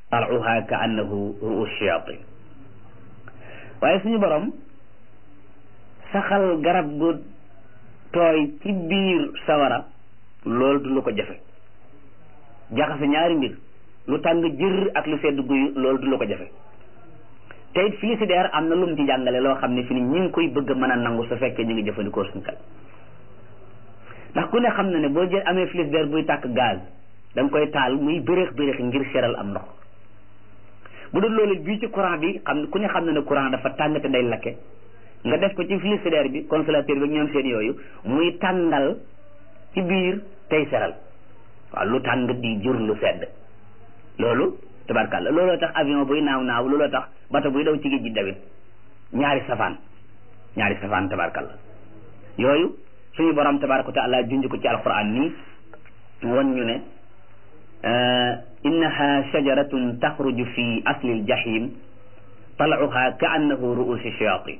tal'uha ka annahu ru'us shayatin waaye suñu borom saxal garab gu tooy ci biir sawara loolu du lu ko jafe jaxase ñaari mbir lu tàng jër ak lu sedd guy loolu du lu ko jafe te it frigidaire am na lu mu ci jàngale loo xam ne fi ni ñi ngi koy bëgg a mën a nangu su fekkee ñu ngi jëfandikoo suñu xel ndax ku ne xam na ne boo jël amee frigidaire buy tàkk gaz da nga koy taal muy bëreex bëreex ngir seral am ndox bu dul loolu bii ci courant bi xam ku ne xam na ne courant dafa tàng te day lakke nga def ko ci frigidaire bi congélateur bi ñoom seen yooyu muy tàngal ci biir tey seral waaw lu tàng di jur lu sedd loolu tabarkàlla looloo tax avion buy naaw naaw looloo tax bato buy daw ci géej gi dawit ñaari safaan ñaari safaan tabarkàlla yooyu suñu borom tabaraka wa taala junj ko ci alquran nii won ñu ne innaha shajaratun taxruju fi asli aljahim tal'uha ka annahu ru'usi shayatin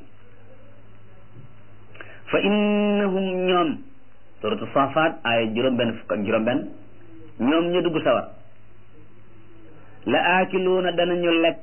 fa innahum ñoom suratu safaat ay juróom-benn fukk ak juróom-benn ñoom ñu dugg sawar la aakiluuna danañu lekk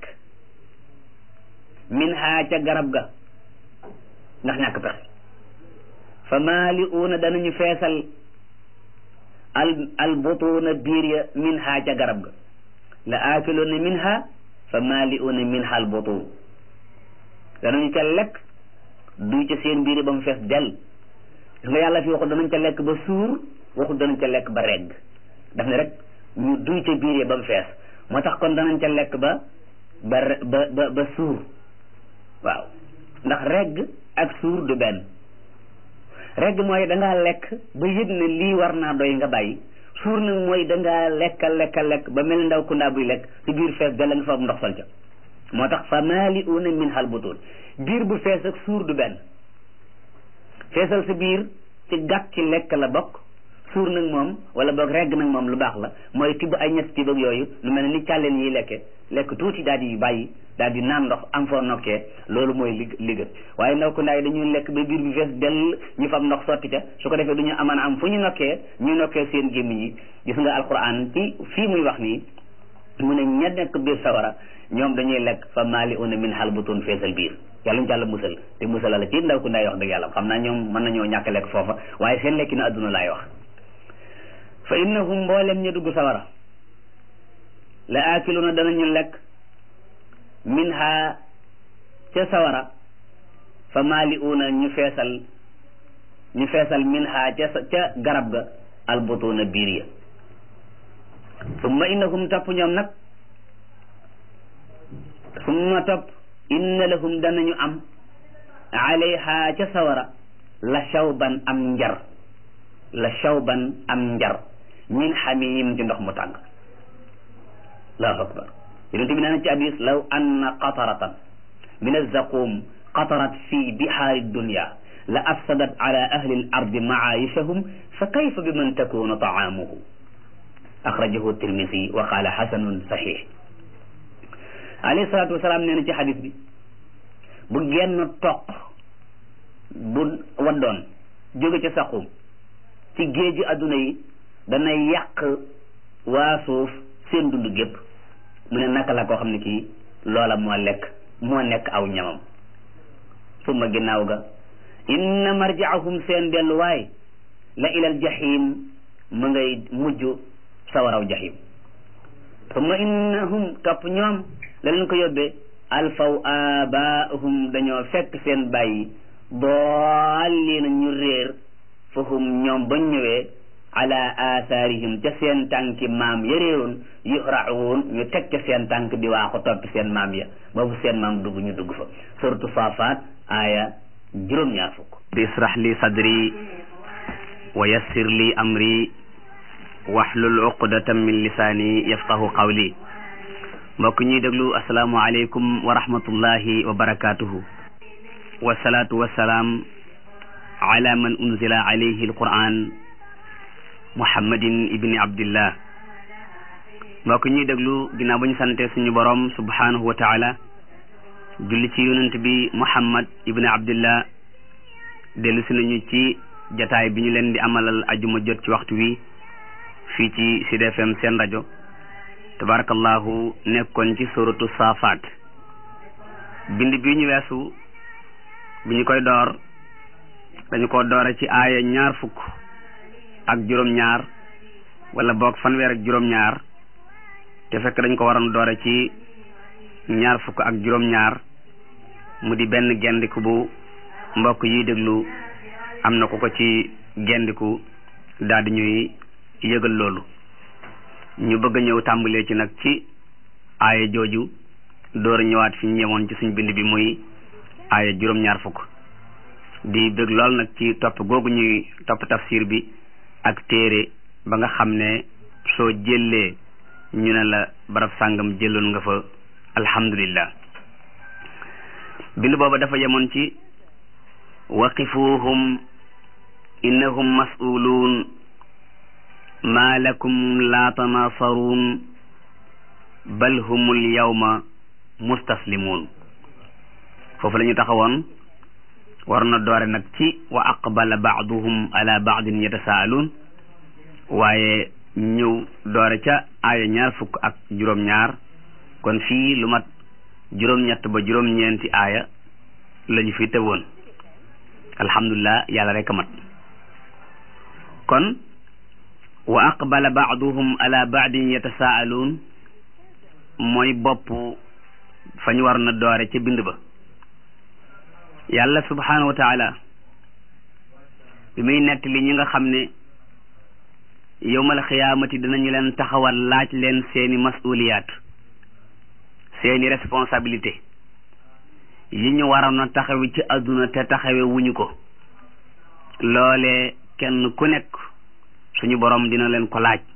min haa ca garab ga ndax ñàkk pexe fa maali'uuna danañu feesal al al butuuna biir ya min haa ca garab ga la aakiluuna min haa fa maali'uuna min haa al butuun danañu ca lekk duy ca seen biir ba mu fees del gis nga yàlla fi waxul danañ ca lekk ba suur waxul danañ ca lekk ba regg daf ne rek ñu duy ca biir ya ba mu fees moo tax kon danañ ca lekk ba ba ba ba suur waaw ndax regg ak suur du benn regg mooy dangaa lekk ba yëg ne lii war naa doy nga bàyyi suur nag mooy dangaa lekka lekka lekk ba mel ndaw ku ndaa buy lekk ci biir fees da la nga fa ndox sol ca moo tax fa maali'uuna min hal butuun biir bu fees ak suur du benn feesal sa biir ci gàtt ci lekk la bokk suur nag moom wala boog regg nag moom lu baax la mooy tibb ay ñett tibb ak yooyu lu mel ne ni càlleen yi lekke lekk tuuti daal di bàyyi daal di naan ndox am foo nokkee loolu mooy li li gën waaye ndaw ko ndaay dañuy lekk ba biir bi fees dell ñu fam ndox sotti ca su ko defee du ñu aman am fu ñu nokkee ñu nokkee seen gémmiñ yi gis nga alquran ci fii muy wax nii mu ne ña nekk biir sawara ñoom dañuy lekk fa maali una min hal butun feesal biir yàlla ñu jàll musal te musal la ci ndaw ko ndaay wax dëgg yàlla xam naa ñoom mën nañoo ñàkk lekk foofa waaye seen lekki na adduna laay wax fa innahum mboolem ñu dugg sawara la aakiluna danañu lekk min ha ca sawara fa maali'uuna ñu feesal ñu feesal min ha ca ca garab ga albutuuna biir ya summa innahum topp ñoom nag summa topp inna lahum danañu am alayha ca sawara la shawban am njar la shawban am njar min xamim ci ndox mu tàng allahu akbar yonent bi nee na ci hadis law anna qataratan min alzaqum qatarat fi bihaari dunya la afsadat ala ahli al ardi maayishahum fa kayfa biman takunu taamuhu axrajahu tirmisi wa qaala xasanun saxiix alayhi salaatu wasalaam nee na ci hadis bi bu genn toq bu waddoon jóge ca saqum ci géeji adduna yi dana yàq waa suuf seen dund gépp mu ne naka la koo xam ne kii loola moo lekk moo nekk aw ñamam summa ginnaaw ga inna marjaahum seen delluwaay la ilal jahim mu ngay mujj sawaraw jahim summa innahum topp ñoom la leen ko yóbbee alfaw abaahum dañoo fekk seen bàyyi daalliina ñu réer fahum ñoom bañ ñëwee ala athaarihim ca seen tànki maam ya réeroon yuhraun ñu teg ca seen tànk di waaxu toppi seen maam ya boobu seen maam dugg ñu dugg fa suratu saafaat aaya juróom-ñaar fukk bi israh li sadri wa yassir li amri wahlul uqdatan min lisaani yafqahu qawli mbokk ñuy déglu asalaamu aleykum wa rahmatullahi wa barakatuhu wasalaatu wasalaam ala man unzila alayhi alquran muhammadin ibni abdillah mbokk ñuy déglu ginnaaw ba ñu sante suñu borom subhanahu wa taala julli ci yonent bi muhammad ibni abdillah dellu si nañu ci jataay bi ñu leen di amalal ajuma jot ci waxtu wi fii ci Sud FM seen rajo tabarakallahu nekkoon ci suratu saafaat bind bi ñu weesu bi ñu koy door dañu ko doore ci aaya ñaar fukk ak juróom-ñaar wala boog fanweer ak juróom-ñaar te fekk dañ ko waroon doore ci ñaar fukk ak juróom-ñaar mu di benn gendiku bu mbokk yi déglu am na ko ko ci gendiku daal di ñuy yëgal loolu ñu bëgg a ñëw tàmbalee ci nag ci aaya jooju door a ñëwaat fi ñu ñëwoon ci suñ bind bi muy aaya juróom-ñaar fukk di bëgg lool nag ci topp googu ñuy topp tafsir bi ak téere ba nga xam ne soo jëlee ñu ne la barab sàngam jëloon nga fa alhamdulillah bind booba dafa yemoon ci waqifuhum innahum mas'uluun maa lakum laa tanaasaruun bal humul yawma mustaslimuun foofu la ñu taxawoon war na doore nag ci wa aqbala baaduhum ala baadin yatasaaluun waaye ñëw doore ca aaya ñaar fukk ak juróom-ñaar kon fii lu mat juróom-ñett ba juróom-ñeenti aaya la ñu fi tëwoon alhamdulilah yàlla rek a mat kon wa aqbala baaduhum ala baadin yatasaaluun mooy bopp fa ñu war na doore ca bind ba yàlla subhanahu wa taala bi muy nettali ñi nga xam ne yowmal xiyaamati dinañu leen taxawal laaj leen seeni masuliyaat seeni responsabilité yi ñu waroon a taxawi ci àdduna te taxawe wuñu ko loole kenn ku nekk suñu borom dina leen ko laaj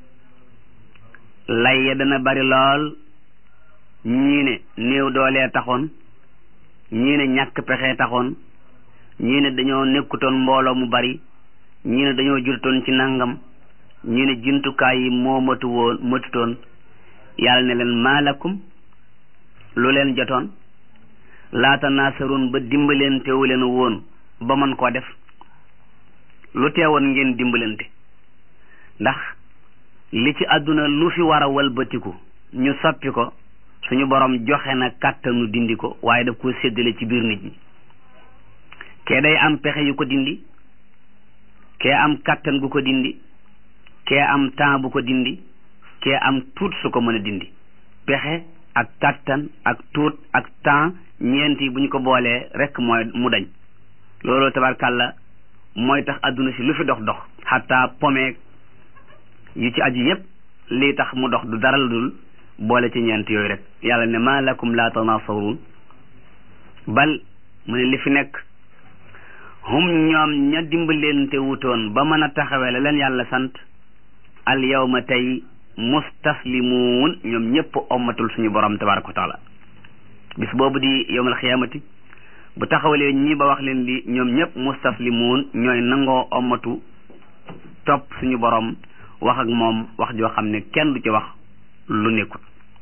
lay ya dana bari lool ñii ne néew doolee taxoon ñii ne ñàkk pexe taxoon ñii ne dañoo nekkutoon mbooloo mu bari ñii ne dañoo jurtoon ci nangam ñii ne jumtukaay yi moo matu woon matutoon yàlla ne leen maalakum lu leen jotoon laata naasaroon ba dimbaleen teewu leen woon ba mën koo def lu teewoon ngeen dimbalante ndax li ci àdduna lu fi war a walbatiku ñu soppi ko suñu borom joxe na kàttanu dindi ko waaye daf ko séddale ci biir nit ñi kee day am pexe yu ko dindi kee am kàttan gu ko dindi kee am temps bu ko dindi kee am tuut su ko mën a dindi pexe ak kàttan ak tuut ak temps ñeenti bu ñu ko boolee rek mooy mu dañ loolu tabarkàlla mooy tax adduna si lu fi dox dox xataa pomeeg yu ci aju yépp lii tax mu dox du dara la dul boole ci ñeent yooyu rek yàlla ne ma lakum la tanaasaruun bal mu ne li fi nekk hum ñoom ña dimbalante wutoon ba mën a taxawee la leen yàlla sant al yawma tey mustaslimuun ñoom ñëpp ommatul suñu borom tabaraka wa taala bis boobu di yawmal xiyaamati bu taxawalee ñii ba wax leen li ñoom ñëpp mustaslimuun ñooy nangoo ommatu topp suñu borom wax ak moom wax joo xam ne kenn du ci wax lu nekkul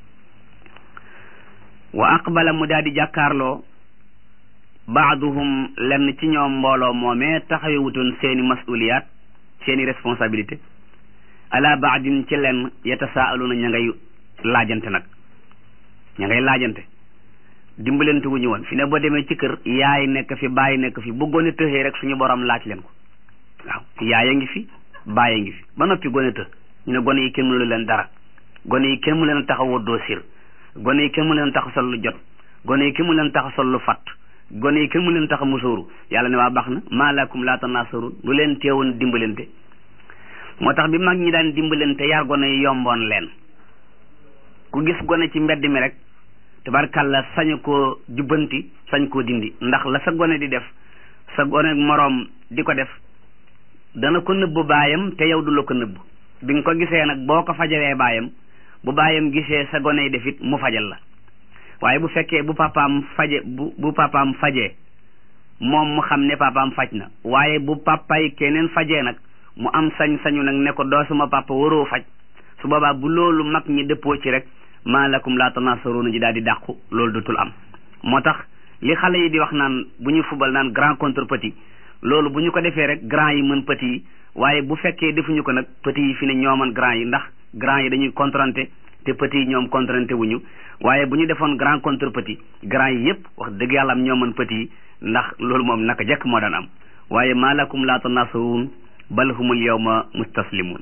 wa aqbala mu daal di jàkkaarloo baaduhum lenn ci ñoom mbooloo moomee taxawe wutoon seeni masuliyaat seeni responsabilité ala baadin ci lenn yatasaaluna ña ngay laajante nag ña ngay laajante dimbalante wu ñu woon fi ne boo demee ci kër yaay nekk fi bàyyi nekk fi bu gone tëxee rek suñu borom laaj leen ko waaw yaay a ngi fi bàyyi ngi fi ba noppi gone të ñu ne gone yi kenn mënu leen dara gone yi kenn mu leen tax a woddoo sir gone yi kenn mu leen tax a sol lu jot gone yi kenn mu leen tax a sol lu fatt gone yi kenn mu leen tax a musóoru yàlla ne waa baax na maa lakum laa tanaasaruun lu leen teewoon dimbalante moo tax bi mag ñi daan dimbalante yar gone yi yomboon leen ku gis gone ci mbedd mi rek tabarkàlla sañu koo jubbanti sañ koo dindi ndax la sa gone di def sa gone moroom di ko def dana ko nëbb baayam te yow du la ko nëbb bi nga ko gisee nag boo ko fajalee baayam bu baayam gisee sa gone yi def it mu fajal la waaye bu fekkee bu papaam faje bu bu papaam fajee moom mu xam ne papaam faj na waaye bu papay keneen fajee nag mu am sañ-sañu nag ne ko doo suma papa waroo faj su boobaa bu loolu mag ñi dëppoo ci rek maa lakum laa tanaasaruuna ji daal di dàqu loolu dutul am moo tax li xale yi di wax naan bu ñu fubal naan grand contre petit loolu bu ñu ko defee rek grand yi mën petit yi waaye bu fekkee defuñu ko nag petit yi fi ne ñoo mën grand yi ndax grand yi dañuy contrante te petit yi ñoom contrainte wuñu waaye bu ñu defoon grand contre petit grand yi yëpp wax dëgg yàlla am ñoo mën petit yi ndax loolu moom naka jekk moo daan am waaye maa lakum laa tanasuruun bal humul yawma mustaslimuun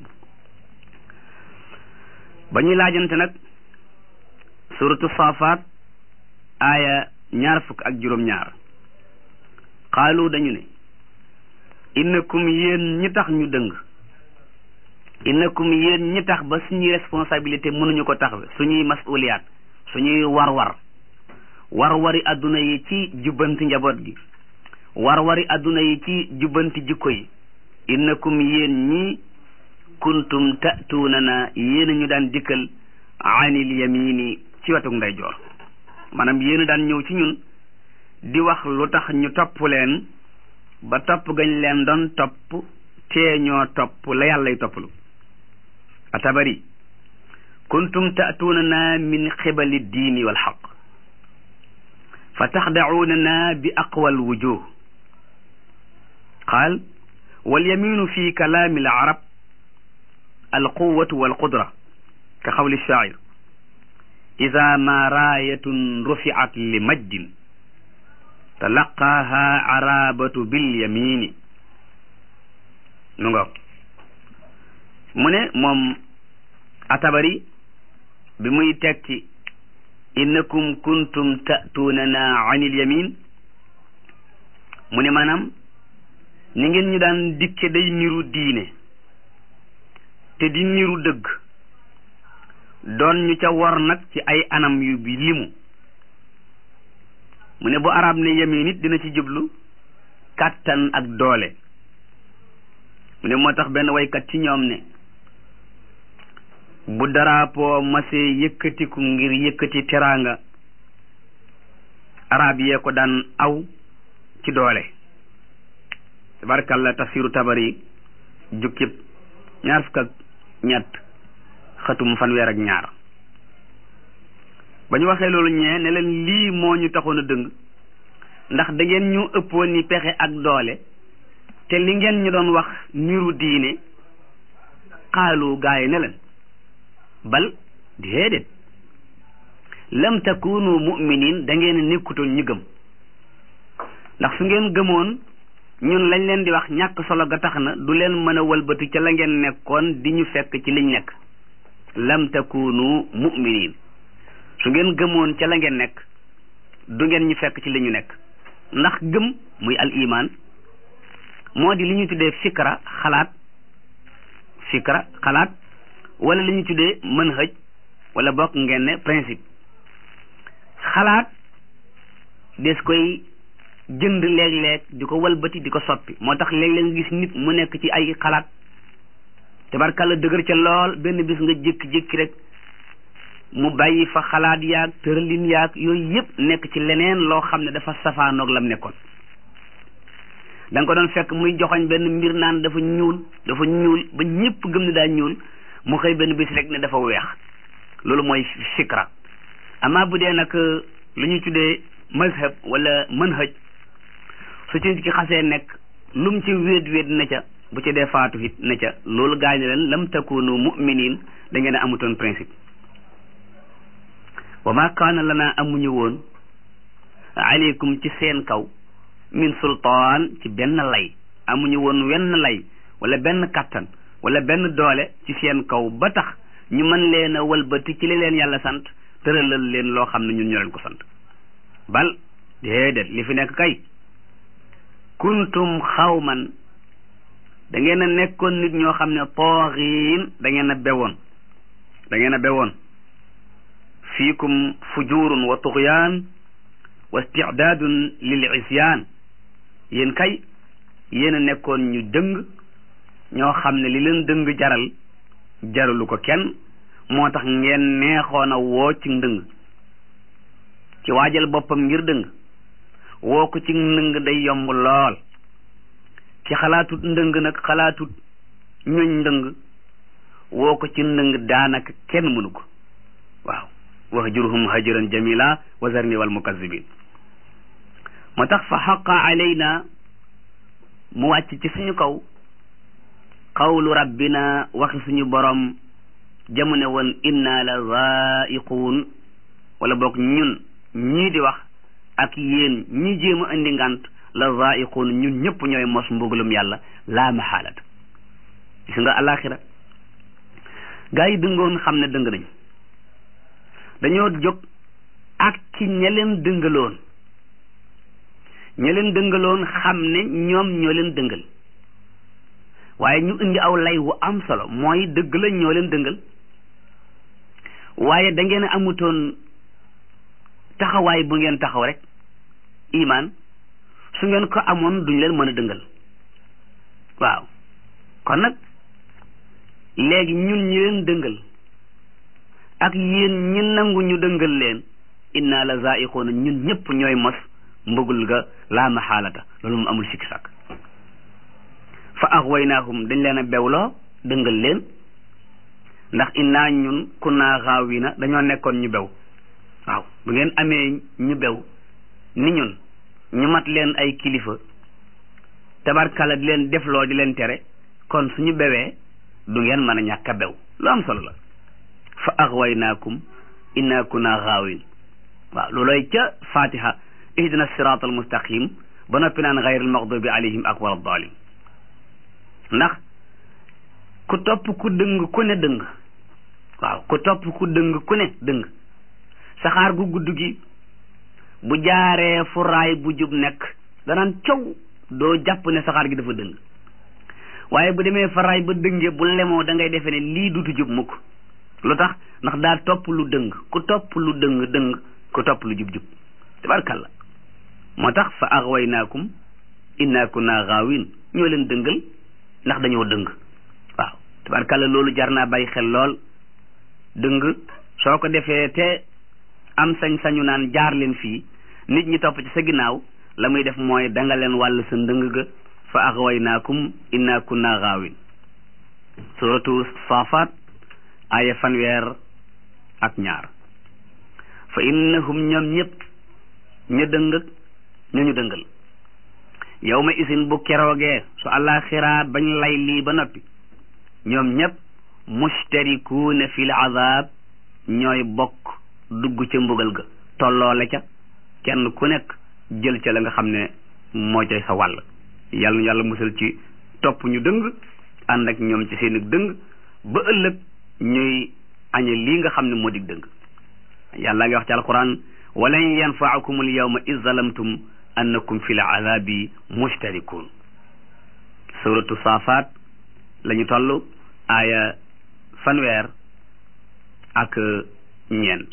ba ñuy laajante nag suratu saafaat aaya ñaar fukk ak juróom-ñaar xaalu dañu ne innakum yéen ñi tax ñu dëng innakum yéen ñi tax ba suñuy responsabilité mënuñu ko taxawe suñuy masuliyaat suñuy war-war war-wari adduna yi ci jubbanti njaboot gi war-wari adduna yi ci jubbanti jikko yi innakum yéen ñi kuntum ta'tuuna na yéen ñu daan dikkal anil yamini ci wetuk ndeyjoor maanaam yéen daan ñëw ci ñun di wax lu tax ñu topp leen ba topp gañ leen doon topp tee ñoo topp la yàllay topplu atabari kuntum ta'tuuna na min xibali diini wal xaq fa taxda'uuna na bi aqwal wujuh qaal wal yaminu fi kalaami al arab al quwwatu wal qudra ka xawli shaacir ida ma raayatun rufiat li majdin talaqaaha arabatu bil yamini nu nga mu ne moom atabari bi muy tekki innakum kuntum ta'tuunana anil yamin mu ne maanaam ni ngeen ñu daan dikke day niru diine te di niru dëgg doon ñu ca war nag ci ay anam yu bi limu mu ne bu arab ne yamin it dina ci jublu kàttan ak doole mu ne moo tax benn waykat ci ñoom ne bu drapeau masee yëkkatiku ngir yëkkati teraanga arab yee ko daan aw ci doole tabarkalla tafsiru tabari jukkib ñaar fukk ak ñett xatum fanweer ak ñaar ba ñu waxee loolu ñee ne leen lii moo ñu taxoon a dëng ndax da ngeen ñu ëppoon ni pexe ak doole te li ngeen ñu doon wax niru diine xaalu gaay ne leen bal déedéet lam takunu mu'minin da ngeen nekkutoon ñu gëm ndax su ngeen gëmoon ñun lañ leen di wax ñàkk solo ga tax na du leen mën a walbati ca la ngeen nekkoon di ñu fekk ci liñ nekk lam takunu mu'minin su ngeen gëmoon ca la ngeen nekk du ngeen ñu fekk ci li ñu nekk ndax gëm muy al iman moo di li ñu tuddee fikra xalaat fikra xalaat wala li ñu tuddee manhaj wala bokk ngeen ne principe xalaat des koy jënd léeg-léeg di ko walbati di ko soppi moo tax léeg-léeg nga gis nit mu nekk ci ay xalaat tabarkalla dëgër ca lool benn bis nga jékki-jékki rek mu bàyyi fa xalaat yaag tëralin yaag yooyu yëpp nekk ci leneen loo xam ne dafa safaanoog lam nekkoon da nga ko doon fekk muy joxoñ benn mbir naan dafa ñuul dafa ñuul ba ñëpp gëm ne daa ñuul mu xëy benn bis rek ne dafa weex loolu mooy fikra amaa bu dee nag lu ñuy tuddee mazhab wala manhaj su ci ki xasee nekk lum ci wéet wéet na ca bu ci dee faatu it na ca loolu gaañ leen lam takunu mu'minin da ngeen a amutoon principe wa ma kaana lana amuñu woon aleykum ci seen kaw min sultaan ci benn lay amuñu woon wenn lay wala benn kattan wala benn doole ci seen kaw ba tax ñu mën leen a walbati ci li leen yàlla sant tëralal leen loo xam ne ñun ñu leen ko sant bal déedéet li fi nekk kay kuntum xawman da ngeen a nekkoon nit ñoo xam ne tooxiin da ngeen a bewoon da ngeen a bewoon fiikum fujurun wa tuxyaan wa istidaadun lil isyaan yéen kay yéen a nekkoon ñu dëng ñoo xam ne li leen dëng jaral jaralu ko kenn moo tax ngeen neexoon a woo ci ndëng ci waajal boppam ngir dëng woo ko ci ndëng day yomb lool ci xalaatut ndëng nag xalaatut ñoñ ndëng woo ko ci ndëng daanaka kenn mënu ko waaw wahjurhum hajran jamila wa zarni wal mukazzibin moo tax fa xaqa alayna mu wàcc ci suñu kaw qawlu rabbina waxi suñu borom jamu ne woon inna la zaiquun wala boog ñun ñii di wax ak yéen ñi jéem a indi ngant la zaiquun ñun ñëpp ñooy mos mbugalum yàlla laa maxaalata gis nga alaxira gaa yi dëngoon xam ne dëng nañ dañoo jóg ak ci ña leen dëngaloon ña leen dëngaloon xam ne ñoom ñoo leen dëngal waaye ñu indi aw lay wu am solo mooy dëgg la ñoo leen dëngal waaye da ngeen a amutoon taxawaay bu ngeen taxaw rek imaan su ngeen ko amoon duñ leen mën a dëngal waaw kon nag léegi ñun ñi leen dëngal ak yéen ñi nangu ñu dëngal leen inna la zaiqoona ñun ñëpp ñooy mos mbëggul ga laa maxaalata loolu mu amul sikki sàkk fa axwaynaahum dañ leen a bewloo dëngal leen ndax innaa ñun kunnaa xaawina dañoo nekkoon ñu bew waaw bu ngeen amee ñu bew ni ñun ñu mat leen ay kilifa tabarkala di leen defloo di leen tere kon suñu bewee du ngeen mën a ñàkk a bew lu am solo la fa axwaynaakum innaa kunnaa xaawin waaw looloy ca fatiha ihdina sirat al mustaqim ba noppi naan xayril maxdubi alayhim ak wala dalim ndax ku topp ku dëng ku ne dëng waaw ku topp ku dëng ku ne dëng saxaar gu gudd gi bu jaaree fu raay bu jub nekk danaan cow doo jàpp ne saxaar gi dafa dëng waaye bu demee fa raay ba dëngee bu lemoo da ngay defee ne lii dutu jub mukk lu tax ndax daa topp lu dëng ku topp lu dëng dëng ku topp lu jub jub tabarkalla moo tax fa axwaynaakum inna kunna gaawin ñoo leen dëngal ndax dañoo dëng waaw tabarkalla loolu jar naa bàyyi xel lool dëng soo ko defee te am sañ-sañu naan jaar leen fii nit ñi topp ci sa ginnaaw la muy def mooy danga leen wàll sa ndëng ga fa axwaynaakum inna kunna gaawin suratu saafaat aaya fanweer ak ñaar fa innahum ñoom ñëpp ña dëng ña ñu dëngal yow ma isin bu keroogee su àllaaxiraa bañ lay lii ba noppi ñoom ñëpp mustarikuuna fil azab ñooy bokk dugg ca mbugal ga tolloole ca kenn ku nekk jël ca la nga xam ne moo cay sa wàll yàlla yàlla musal ci topp ñu dëng ànd ak ñoom ci seen dëng ba ëllëg ñuy añe lii nga xam ne moo dig dëng yàlla ngi wax ci alquran walan yanfaakum al yawma iz zalamtum annakum fil azabi mustarikun suratu saafaat la ñu toll aaya fanweer ak ñeent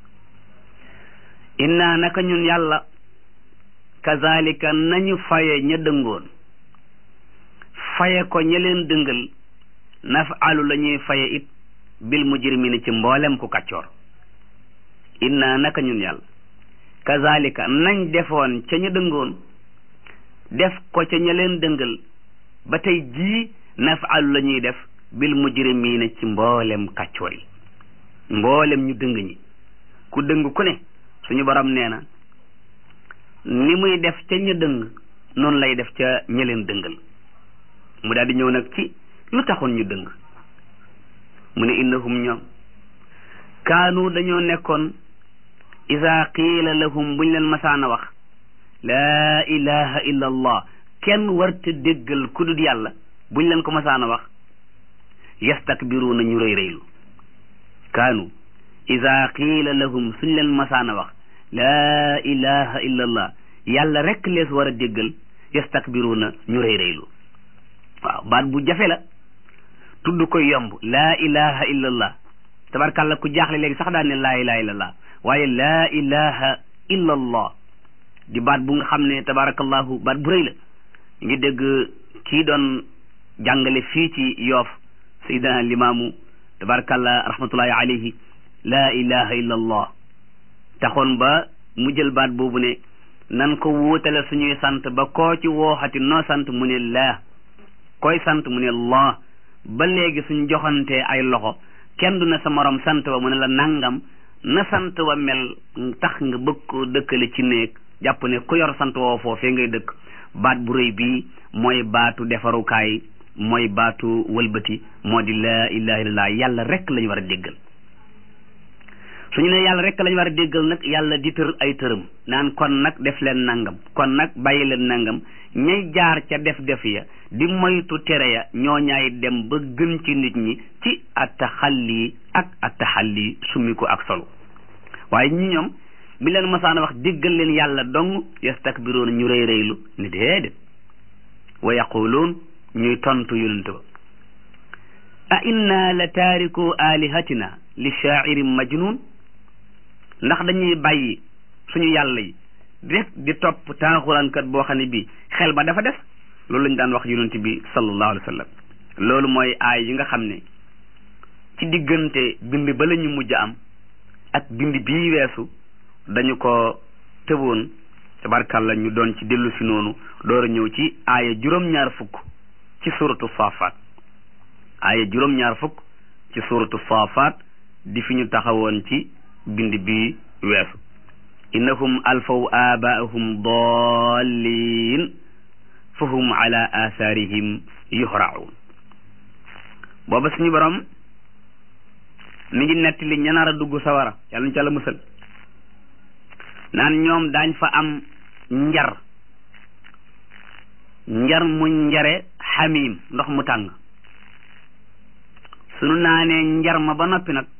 inna naka ñun yàlla kazalika nañu faye ña dëngoon faye ko ña leen dëngal nafalu la ñuy faye it bil mujrimina ci mboolem ku kàccoor inna naka ñun yàlla kazalika nañ defoon ca ña dëngoon def ko ca ña leen dëngal ba tey jii nafalu la ñuy def bil mujrimina ci mboolem kàccoor yi mboolem ñu dëng ñi ku dëng ku ne suñu borom nee na ni muy def ca ña dëng noonu lay def ca ña leen dëngal mu daal di ñëw nag ci lu taxoon ñu dëng mu ne innahum ñoom kaanu dañoo nekkoon isa qiila lahum buñ leen masaana wax laa ilaha illa allah kenn warta déggal ku dul yàlla buñ leen ko masaana wax yastakbiruuna ñu rëy rëylu kaanu isa qiila lahum suñ leen masaana wax laa ilaha illa allah yàlla rek lees war a déggal yastakbiruuna ñu rëy rëylu waaw baat bu jafe la tudd koy yomb laa ilaha illa allah tabarkàlla ku jaaxle léegi sax daan ne laa ilaha illa allah waaye laa ilaha illa allah di baat bu nga xam ne tabarakallahu baat bu rëy la ngi dégg kii doon jàngale fii ci yoof sayyidina limaamu tabarakallah rahmatullahi alayhi laa ilaha illa allah taxoon ba mu jël baat boobu ne nan ko wuutale suñuy sant ba koo ci wooxati noo sant mu ne laa koy sant mu ne allah ba léegi suñ joxantee ay loxo kenn du ne sa morom sant wa mu ne la nangam na sant wa mel tax nga bëgg ko dëkkale ci néeg jàpp ne ku yor sant woo foofee ngay dëkk baat bu rëy bii mooy baatu defarukaay mooy baatu wëlbati moo di laa ilaha illallah yàlla rek lañu war a déggal suñu ne yàlla rek lañu war a déggal nag yàlla di tër ay tërëm naan kon nag def leen nangam kon nag bàyyi leen nangam ñay jaar ca def def ya di moytu tere ya ñoo ñaay dem ba gën ci nit ñi ci attaxalli ak attaxalli summi ko ak solu waaye ñi ñoom bi leen masaana wax déggal leen yàlla dong yastakbiroon ñu rëy rëylu ni déedéet wa yaquluun ñuy tontu yonent ba a inna la taariku alihatina li shaa'irin majnun ndax dañuy bàyyi suñu yàlla yi rek di topp taaxuraankat boo xam ne bii xel ba dafa def loolu lañu daan wax yonent bi sallallahu alayhi wa sallam loolu mooy aay yi nga xam ne ci diggante bind ba la ñu mujj am ak bind bii weesu dañu ko tëboon tabarkàlla ñu doon ci dellu si noonu door a ñëw ci aaya juróom-ñaar fukk ci suratu saafaat aaya juróom-ñaar fukk ci suratu saafaat di fi ñu taxawoon ci bind bii weesu innahum alfaw aabaahum dallin fa hum ala athaarihim yuhraun booba suñu borom mi ngi nettali ña nar a dugg sawara yàlla ñu ca la musal naan ñoom daañ fa am njar njar mu njare xamim ndox mu tàng sunu naanee njar ma ba noppi nag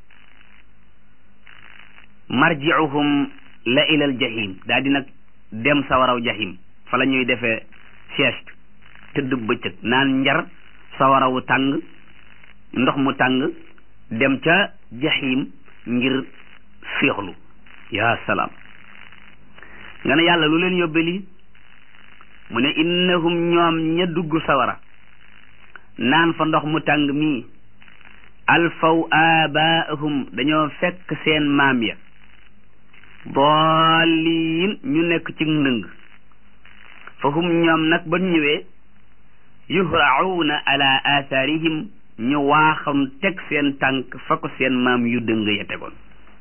marjiuhum la ilal jahim daal di nag dem sawaraw jahim fa la ñuy defee sieste tëdd bëccëg naan njar sawarawu tàng ndox mu tàng dem ca jahim ngir féexlu yaa salaam nga ne yàlla lu leen yóbbe lii mu ne innahum ñoom ña dugg sawara naan fa ndox mu tàng mii alfaw abaahum dañoo fekk seen maam ya daalliin ñu nekk ci ndëng fa hum ñoom nag ba ñëwee yuhrauna ala athaarihim ñu waaxam teg seen tànk fa ko seen maam yu dëng ya tegoon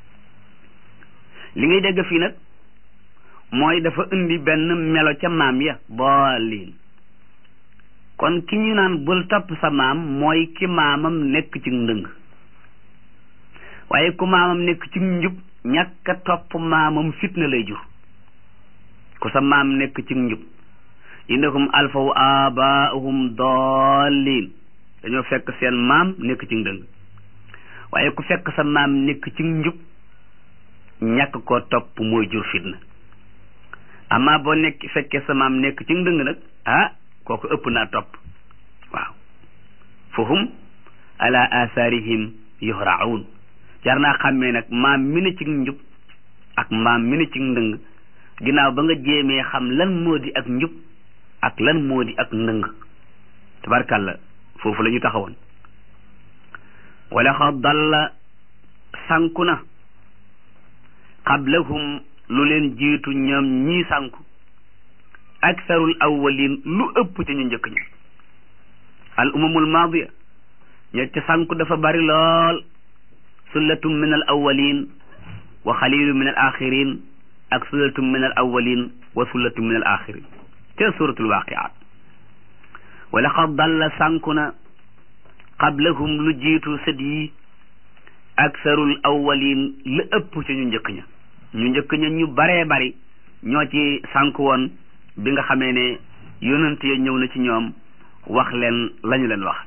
li ngay dégg fii nag mooy dafa indi benn melo ca maam ya daalliin kon ki ñu naan bul topp sa maam mooy ki maamam nekk ci ndëng waaye ku maamam nekk ci njub ñàkk a topp maamam fitna lay jur ku sa maam nekk ci njub innahum alfaw abaahum dallin dañoo fekk seen maam nekk ci ndëng waaye ku fekk sa maam nekk ci njub ñàkk koo topp mooy jur fitna amma boo nekk fekkee sa maam nekk ci ndëng nag ah kooku ëpp naa topp waaw fahum ala atharihim yuhraun jar naa xàmmee nag maam mi ne ci njub ak maam mi ne ci ndëng ginnaaw ba nga jéemee xam lan moo di ak njub ak lan moo di ak ndëng tabarkàlla foofu la ñu taxawoon wala xa dalla sànku na qablahum lu leen jiitu ñoom ñii sànku aktharul awwalin lu ëpp ci ñu njëkk ña al umamul maadiya ña ca sànku dafa bari lool sullatum min al awwalin wa xalilu min al axirin ak sullatum min al awwalin wa sullatum min al axirin te suratul waqiat wa laqad dalla sànku na qablahum lu jiitu sët yi aktharul awwalin lu ëpp ci ñu njëkk ña ñu njëkk ña ñu baree bari ñoo ci sànku woon bi nga xamee ne yonent ya ñëw na ci ñoom wax leen lañu leen wax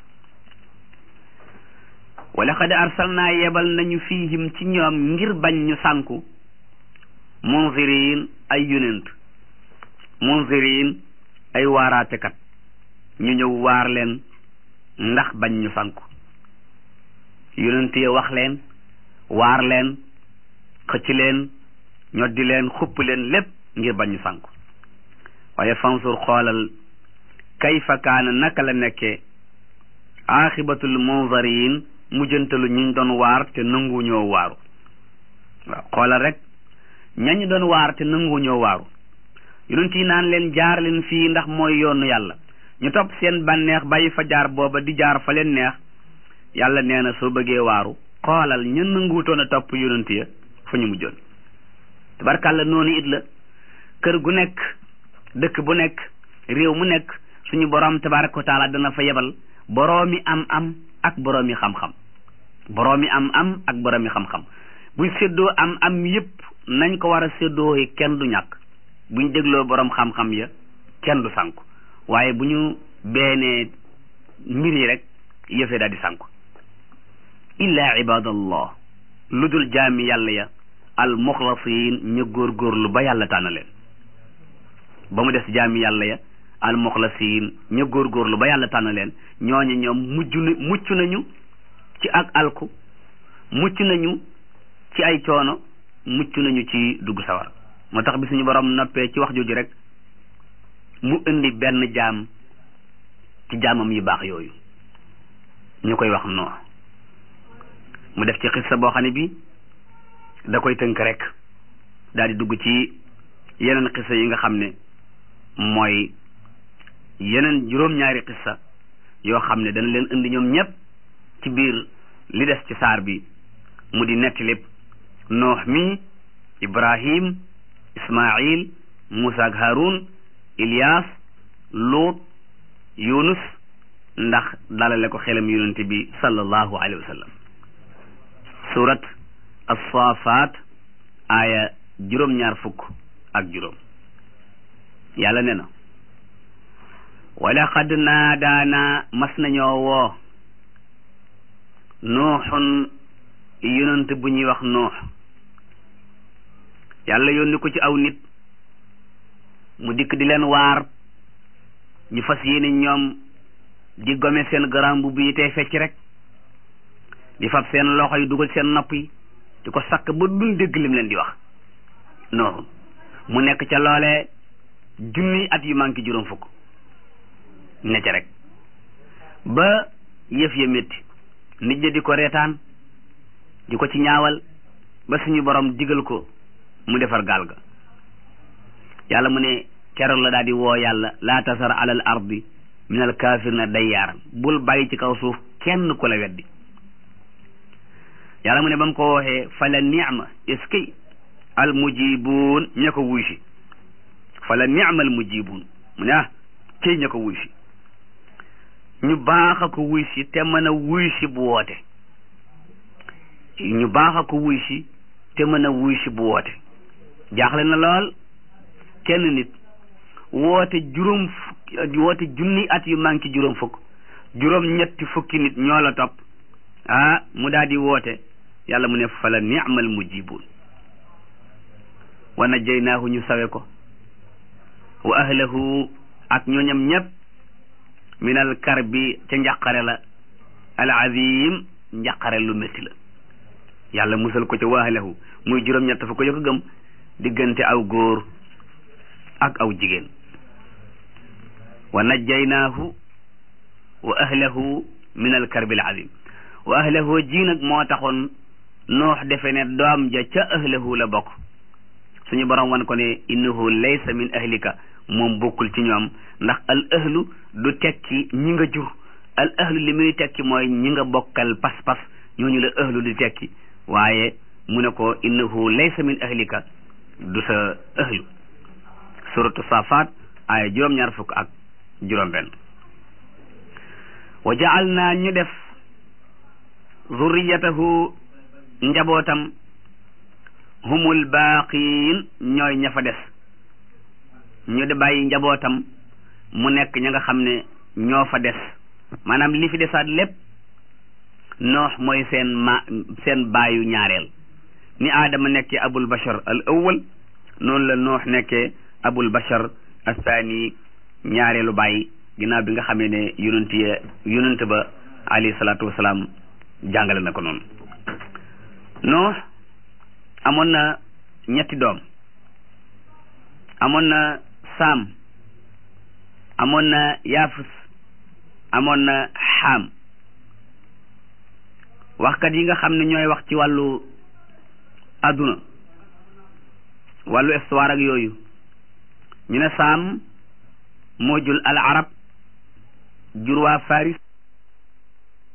wa laqad arsalnaa yebal nañu fiihim ci ñoom ngir bañ ñu sànku munzirin ay yonent munzirin ay waaraatekat ñu ñëw waar leen ndax bañ ñu sànku yonent ya wax leen waar leen xëcc leen ñoddi leen xupp leen lépp ngir bañ ñu sànku waaye fansur xoolal kayfa kaana naka la nekkee aaxibatul munzariin mujjantalu ñiñ doon waar te nangu ñoo waaru waaw xoolal rek ñañ doon waar te nangu ñoo waaru yonent yi naan leen jaar leen fii ndax mooy yoonu yàlla ñu topp seen bànneex bàyyi fa jaar booba di jaar fa leen neex yàlla nee na soo bëggee waaru xoolal ña nanguutoon a topp yonent ya fa ñu mujjoon tabarkàlla noonu it la kër gu nekk dëkk bu nekk réew mu nekk suñu borom tabaraka wa taala dana fa yebal boroomi am am ak boroomi xam-xam boroomi am am ak boroomi xam-xam buñ séddoo am am yépp nañ ko war a séddoo kenn du ñàkk buñ dégloo boroom xam-xam ya kenn du sànku waaye bu ñu beenee mbir yi rek yëfee daal di sànku illa ibadallah lu dul jaami yàlla ya al muxlasiin ñu góorgóorlu ba yàlla tànn leen ba mu des jaami yàlla ya al muxlasiin ñu góorgóorlu ba yàlla tànn leen ñooñu ñoom mujj na mucc nañu ci ak alku mucc nañu ci ay coono mucc nañu ci dugg sawar moo tax bi suñu borom noppee ci wax jooju rek mu indi benn jaam ci jaamam yu baax yooyu ñu koy wax noo mu def ci xissa boo xam ne bi da koy tënk rek daal di dugg ci yeneen xissa yi nga xam ne mooy yeneen juróom-ñaari xissa yoo xam ne dana leen indi ñoom ñépp ci biir li des ci saar bi mu di netti lépp noox mi ibrahim ismail muusa ak harun ilyas luut yunus ndax dalale ko xelam yonente bi sallallahu alayhi wa sallam surat as-safat aaya juróom-ñaar fukk ak juróom yàlla ne na walaqad naadaana mas nañoo woo nuuxun yonent bu ñuy wax nuux yàlla yónni ko ci aw nit mu dikk di leen waar ñu fas yéene ñoom di gome seen garam bu yi tey fecc rek di fab seen loxo yi dugal seen nopp yi di ko sakk ba duñ dégg lim leen di wax nuuxun mu nekk ca loolee junniy at yu manqué juróom fukk ne ca rek ba yëf ya métti nit ñi di ko reetaan di ko ci ñaawal ba suñu borom digal ko mu defar gaal ga yàlla mu ne keroog la daal di woo yàlla laa tasar alal ardi min al kaafirina dayyaaran bul bàyyi ci kaw suuf kenn ku la weddi yàlla mu ne ba mu ko waxee fala ni'ma est-ce al mujibuun ña ko wuy si fala ni'ma al mujibuun mu ne ah kay ña ko wuy si ñu baax a ko wuy si te mën a wuy si bu woote ñu baax a ko wuy si te mën a wuy si bu woote jaaxle na lool kenn nit woote juróom fukki woote junni at yu manqué juróom fukk juróom ñetti fukki nit ñoo la topp ah mu daal di woote yàlla mu ne fala ni'mal mujibun wa najjaynaahu ñu sawe ko wa ahlahu ak ñooñam ñépp min al karbi ca njàqare la al azim njàqare lu métti la yàlla musal ko ca wa ahlahu muy juróom-ñett fa ko yokk gëm diggante aw góor ak aw jigéen wa najjaynaahu wa ahlahu min al karbi al azim wa ahlahu ji nag moo taxoon noox defe ne doom ja ca ahlahu la bokk suñu borom wan ko ne innahu laysa min ahlika moom bokkul ci ñoom ndax al ahlu du tekki ñi nga jur al ahlu li muy tekki mooy ñi nga bokkal pas-pas ñooñu la ahlu di tekki waaye mu ne ko innahu laysa min ahlika du sa ahlu suratu safat aaya juróom-ñaar fukk ak juróom-benn wa jaal naa ñu def zurriyatahu njabootam humul baaqiin ñooy ña fa des ñu de bàyyi njabootam mu nekk ña nga xam ne ñoo fa des maanaam li fi desaat lépp noox mooy seen ma seen baayu ñaareel ni aadama nekkee abul bashar al awwal noonu la noox nekkee abul bashar athani ñaareelu baay ginnaaw bi nga xamee ne yonent ya yonent ba alayhi salaatu wasalaam jàngale na ko noonu noox amoon na ñetti doom amoon na saam amoon na yaafus amoon na xaam waxkat yi nga xam ne ñooy wax ci wàllu adduna wàllu histoire ak yooyu ñu ne saam moo jul al arab jur waa faris